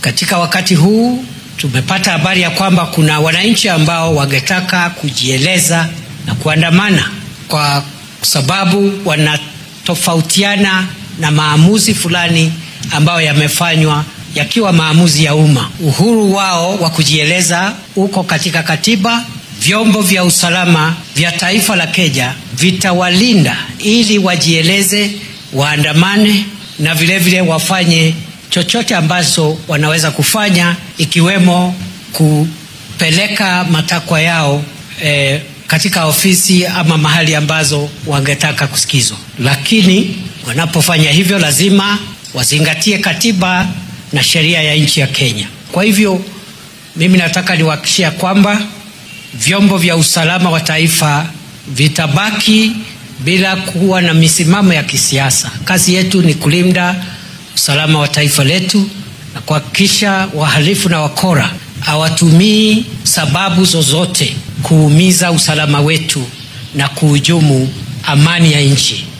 Katika wakati huu tumepata habari ya kwamba kuna wananchi ambao wangetaka kujieleza na kuandamana kwa sababu wanatofautiana na maamuzi fulani ambayo yamefanywa yakiwa maamuzi ya umma. Uhuru wao wa kujieleza uko katika katiba. Vyombo vya usalama vya taifa la Kenya vitawalinda ili wajieleze, waandamane na vilevile vile wafanye chochote ambacho wanaweza kufanya ikiwemo kupeleka matakwa yao eh, katika ofisi ama mahali ambazo wangetaka kusikizwa, lakini wanapofanya hivyo lazima wazingatie katiba na sheria ya nchi ya Kenya. Kwa hivyo mimi nataka niwahakikishia kwamba vyombo vya usalama wa taifa vitabaki bila kuwa na misimamo ya kisiasa. Kazi yetu ni kulinda usalama wa taifa letu na kuhakikisha wahalifu na wakora hawatumii sababu zozote kuumiza usalama wetu na kuhujumu amani ya nchi.